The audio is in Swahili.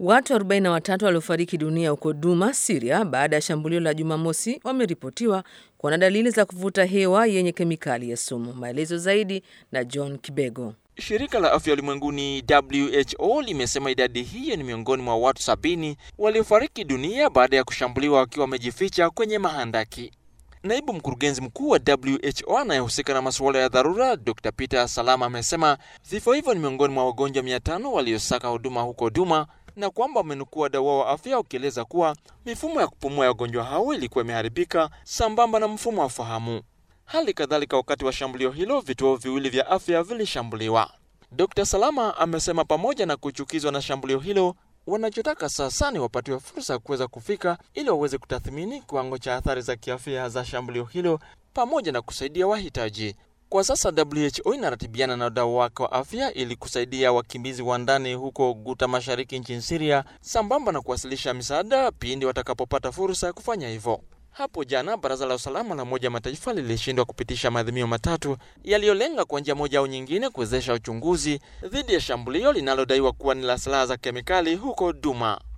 Watu 43 waliofariki dunia huko Duma, Siria, baada ya shambulio la Jumamosi wameripotiwa kuwa na dalili za kuvuta hewa yenye kemikali ya sumu. Maelezo zaidi na John Kibego. Shirika la afya ulimwenguni WHO limesema idadi hiyo ni miongoni mwa watu sabini waliofariki dunia baada ya kushambuliwa wakiwa wamejificha kwenye mahandaki. Naibu mkurugenzi mkuu wa WHO anayehusika na masuala ya dharura Dr. Peter Salama amesema vifo hivyo ni miongoni mwa wagonjwa 500 waliosaka huduma huko Duma na kwamba wamenukua wadau wa afya ukieleza kuwa mifumo ya kupumua ya wagonjwa hao ilikuwa imeharibika sambamba na mfumo wa fahamu. Hali kadhalika, wakati wa shambulio hilo vituo viwili vya afya vilishambuliwa. Dr. Salama amesema pamoja na kuchukizwa na shambulio hilo, wanachotaka sasa ni wapatiwe fursa ya kuweza kufika ili waweze kutathmini kiwango cha athari za kiafya za shambulio hilo pamoja na kusaidia wahitaji. Kwa sasa WHO inaratibiana na wadau wake wa afya ili kusaidia wakimbizi wa ndani huko Guta Mashariki nchini Syria, sambamba na kuwasilisha misaada pindi watakapopata fursa ya kufanya hivyo. Hapo jana baraza la usalama la Umoja Mataifa lilishindwa kupitisha maadhimio matatu yaliyolenga kwa njia moja au nyingine kuwezesha uchunguzi dhidi ya shambulio linalodaiwa kuwa ni la silaha za kemikali huko Duma.